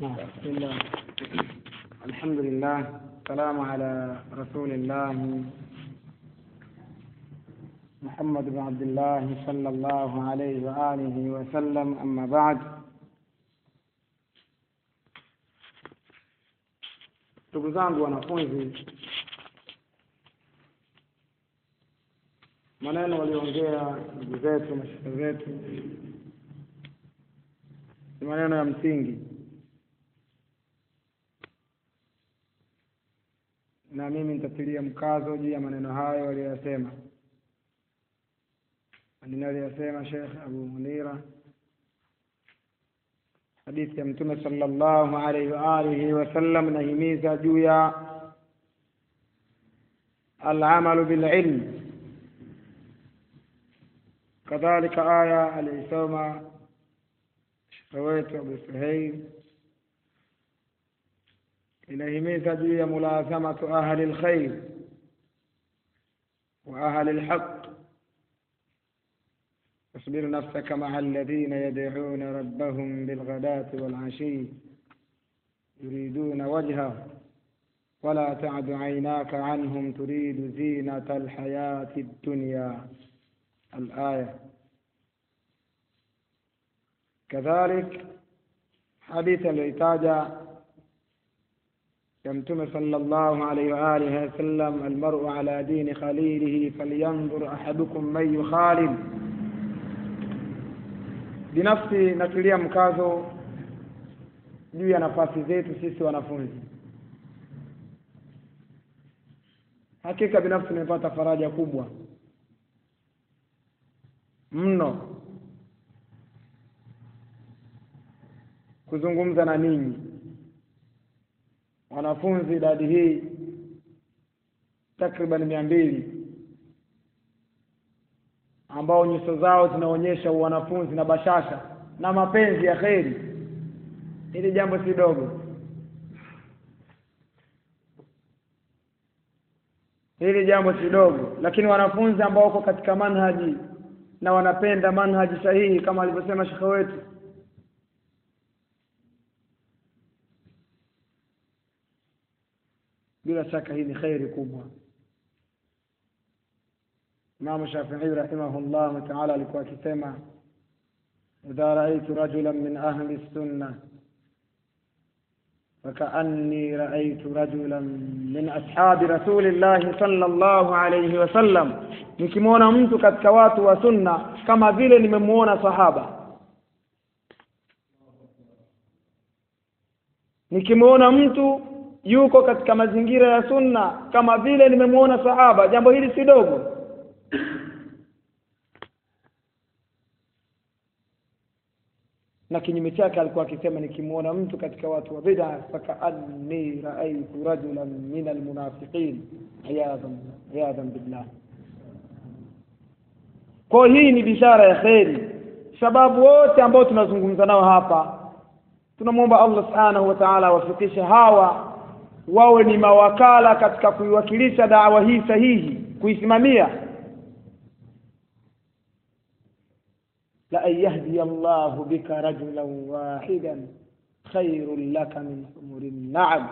نعم بسم الله الحمد لله السلام على رسول الله محمد بن عبد الله صلى الله عليه وآله وسلم أما بعد ndugu zangu wanafunzi maneno waliongea ndugu zetu mashehe zetu ni maneno ya msingi na mimi nitatilia mkazo juu ya maneno hayo waliyoyasema maneno aliyosema Sheikh Abu Munira hadithi ya Mtume sallallahu alaihi wa alihi wasallam inahimiza juu ya alamalu bililm kadhalika aya aliisoma shekhe wetu Abu Suhail inahimiza juu ya mulazamatu ahli lkhair wa ahli lhaq واصبر نفسك مع الذين يدعون ربهم بالغداة والعشي يريدون وجهه ولا تعد عيناك عنهم تريد زينة الحياة الدنيا الآية كذلك حديث العتاجة يمتم صلى الله عليه وآله وسلم المرء على دين خليله فلينظر أحدكم من يخالل binafsi natilia mkazo juu ya nafasi zetu sisi wanafunzi hakika binafsi nimepata faraja kubwa mno kuzungumza na ninyi wanafunzi idadi hii takriban mia mbili ambao nyuso zao zinaonyesha wanafunzi na bashasha na mapenzi ya kheri hili jambo si dogo hili jambo si dogo lakini wanafunzi ambao wako katika manhaji na wanapenda manhaji sahihi kama alivyosema shekhe wetu bila shaka hii ni kheri kubwa Imamu Shafii rahimahullahu taala alikuwa akisema idha raaitu rajulan min ahli sunna fakaanni raaitu rajulan min ashabi rasulillahi sallallahu alayhi wasallam, nikimwona mtu katika watu wa sunna kama vile nimemwona sahaba. Nikimwona mtu yuko katika mazingira ya sunna kama vile nimemwona sahaba. Jambo hili si dogo. na kinyume chake alikuwa akisema nikimwona mtu katika watu wa bid'a fakaanni raaitu rajulan min almunafiqin iyadhan iyadhan billah kwa hii ni bishara ya kheri sababu wote ambao tunazungumza nao hapa tunamwomba Allah subhanahu wa ta'ala awafikishe hawa wawe ni mawakala katika kuiwakilisha dawa hii sahihi kuisimamia لأن يهدي الله بك رجلا واحدا خير لك من حمر النعم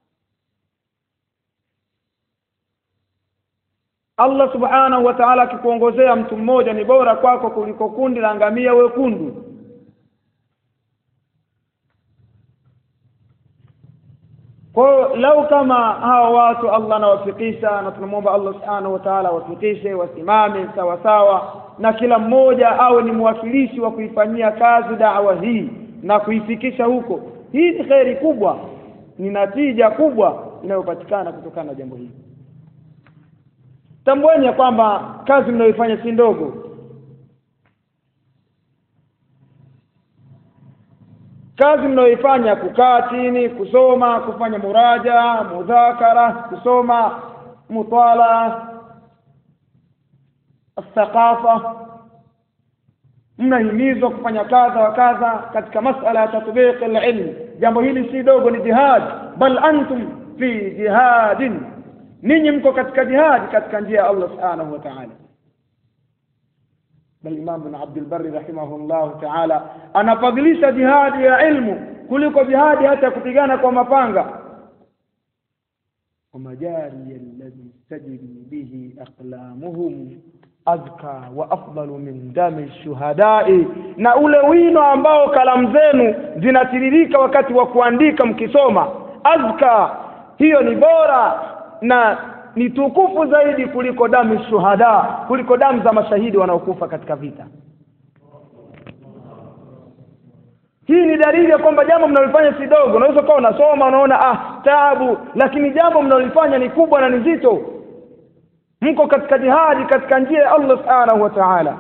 Allah subhanahu wa ta'ala akikuongozea mtu mmoja ni bora kwako kuliko kundi la ngamia wekundu. Kwa hiyo lau kama hawa watu Allah anawafikisha, na tunamwomba Allah subhanahu wa ta'ala awafikishe, wasimame sawa sawa, na kila mmoja awe ni mwakilishi wa kuifanyia kazi dawa hii na kuifikisha huko. Hii ni kheri kubwa, ni natija kubwa inayopatikana kutokana na jambo hili. Tambueni ya kwamba kazi mnayoifanya si ndogo. Kazi mnayoifanya kukaa chini, kusoma, kufanya muraja, mudhakara, kusoma mutala, athaqafa, mnahimizwa kufanya kadha wa kadha katika masala ya tatbiq alilm. Jambo hili si dogo, ni jihad, bal antum fi jihadin ninyi mko katika jihadi katika njia ya Allah subhanahu wa ta'ala bal Imam bin Abdul Barri rahimahullah ta'ala anafadhilisha jihadi ya ilmu kuliko jihadi hata ya kupigana kwa mapanga ومجاري الذي تجري به أقلامهم azka wa afdalu min dami shuhadai, na ule wino ambao kalamu zenu zinatiririka wakati wa kuandika mkisoma, azka, hiyo ni bora na ni tukufu zaidi kuliko damu shuhada, kuliko damu za mashahidi wanaokufa katika vita. Hii ni dalili ya kwamba jambo mnalofanya si dogo. Unaweza ukawa unasoma unaona ah, taabu, lakini jambo mnalolifanya ni kubwa na ni zito mko katika jihadi katika njia ya Allah subhanahu wa ta'ala.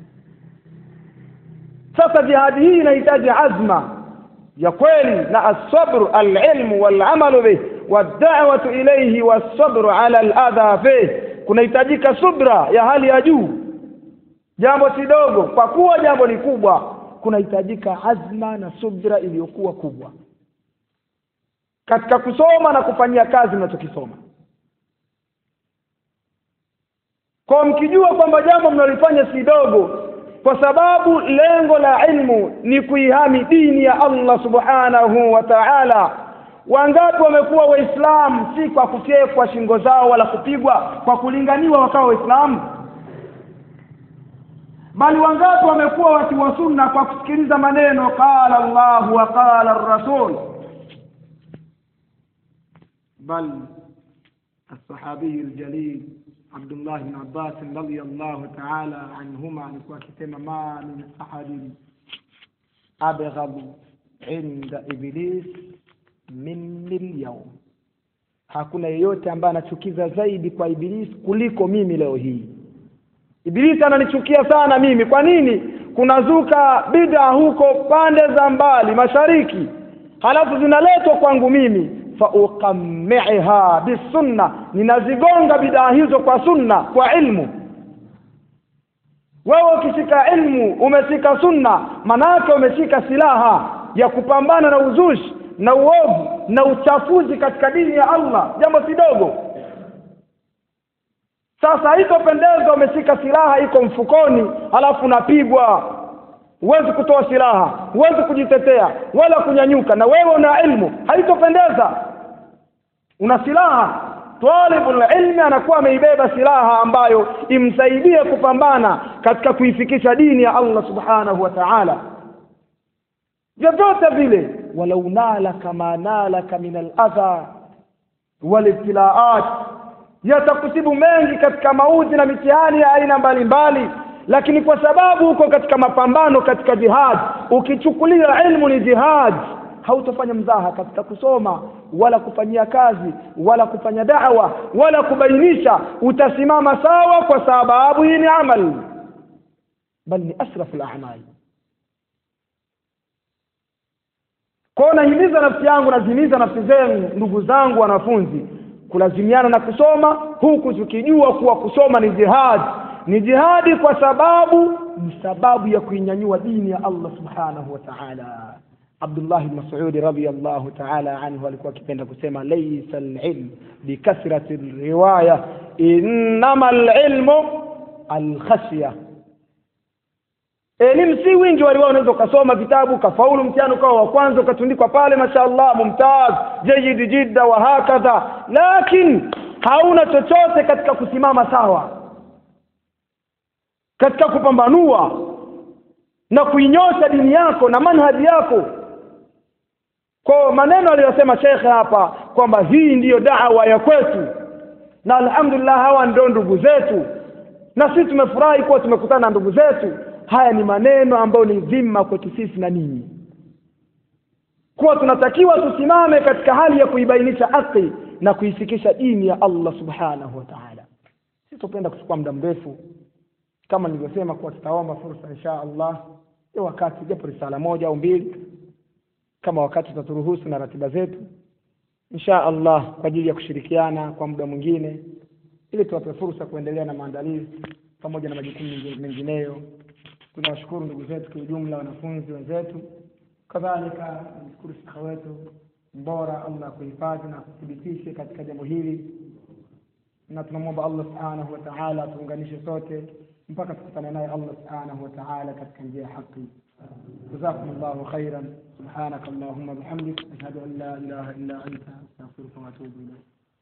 Sasa jihadi hii inahitaji azma ya kweli na asabru alilmu walamalu bih wadawatu ilayhi wasabru ala aladha fih, kunahitajika subra ya hali ya juu. Jambo si dogo, kwa kuwa jambo ni kubwa, kunahitajika azma na subra iliyokuwa kubwa katika kusoma na kufanyia kazi mnachokisoma. kwa mkijua kwamba jambo mnalifanya si dogo, kwa sababu lengo la ilmu ni kuihami dini ya Allah subhanahu wa ta'ala. Wangapi wamekuwa Waislamu si kwa kufyekwa shingo zao wala kupigwa, kwa kulinganiwa wakawa Waislamu, bali wangapi wamekuwa watu wa sunna kwa kusikiliza maneno qala Allah wa qala ar-rasul, bal الصحابي الجليل عبد الله بن عباس رضي الله تعالى عنهما alikuwa akisema ma min ahadin abghad inda iblis minni lyawm, hakuna yeyote ambaye anachukiza zaidi kwa Ibilisi kuliko mimi leo hii. Ibilisi ananichukia sana mimi. Kwa nini? Kunazuka bid'a huko pande za mbali mashariki, halafu zinaletwa kwangu mimi fauqammiha bisunna, ninazigonga bidaa hizo kwa sunna, kwa ilmu. Wewe ukishika ilmu, umeshika sunna, manake umeshika silaha ya kupambana na uzushi na uovu na uchafuzi katika dini ya Allah, jambo si dogo. Sasa haitopendeza umeshika silaha iko mfukoni, halafu unapigwa huwezi kutoa silaha, huwezi kujitetea wala kunyanyuka, na wewe una ilmu, haitopendeza. Una silaha, talibul ilmi anakuwa ameibeba silaha ambayo imsaidie kupambana katika kuifikisha dini ya Allah subhanahu wa ta'ala, vyovyote vile. walau nalaka ma nalaka min aladha walibtilaat, yatakusibu mengi katika mauzi na mitihani ya aina mbalimbali lakini kwa sababu uko katika mapambano katika jihad, ukichukulia ilmu ni jihad, hautofanya mzaha katika kusoma wala kufanyia kazi wala kufanya da'wa wala kubainisha. Utasimama sawa, kwa sababu hii ni amal, bal ni asrafu al-a'mal. Kwa nahimiza nafsi yangu, nazihimiza nafsi zenu, ndugu zangu wanafunzi, kulazimiana na kusoma, huku tukijua kuwa kusoma ni jihad ni jihadi kwa sababu ni sababu ya kuinyanyua dini ya Allah subhanahu wa ta'ala. Abdullah ibn Mas'ud radhiyallahu ta'ala anhu alikuwa akipenda kusema laysa al-ilm bikathrati riwaya innama al-ilmu al-khashya. Elimu si wingi wa riwaya. Unaweza ukasoma vitabu ukafaulu mtihani ukawa wa kwanza ukatundikwa pale, mashaallah, mumtaz, jayyid jidda wa hakadha, lakini hauna chochote katika kusimama sawa katika kupambanua na kuinyosha dini yako na manhaji yako. Kwa maneno aliyosema shekhe hapa kwamba hii ndiyo da'wa ya kwetu, na alhamdulillah, hawa ndio ndugu zetu, na sisi tumefurahi kuwa tumekutana na ndugu zetu. Haya ni maneno ambayo ni dhima kwetu sisi na ninyi, kuwa tunatakiwa tusimame katika hali ya kuibainisha haki na kuifikisha dini ya Allah subhanahu wa ta'ala. Sitopenda kuchukua muda mrefu kama nilivyosema kuwa tutaomba fursa insha Allah ya wakati japo risala moja au mbili, kama wakati utaturuhusu na ratiba zetu, insha Allah kwa ajili ya kushirikiana kwa muda mwingine, ili tuwape fursa kuendelea na maandalizi pamoja na majukumu mengineyo. Tunawashukuru ndugu zetu kwa ujumla, wanafunzi wenzetu, kadhalika namshukuru shekhe wetu mbora, Allah kuhifadhi na kuthibitishe katika jambo hili, na tunamwomba Allah subhanahu wa ta'ala tuunganishe sote mpaka tukutane naye Allah subhanahu wa ta'ala katika njia ya haki. Jazakumullahu khairan. سبحانك اللهم وبحمدك أشهد أن لا إله إلا أنت أستغفرك وأتوب إليك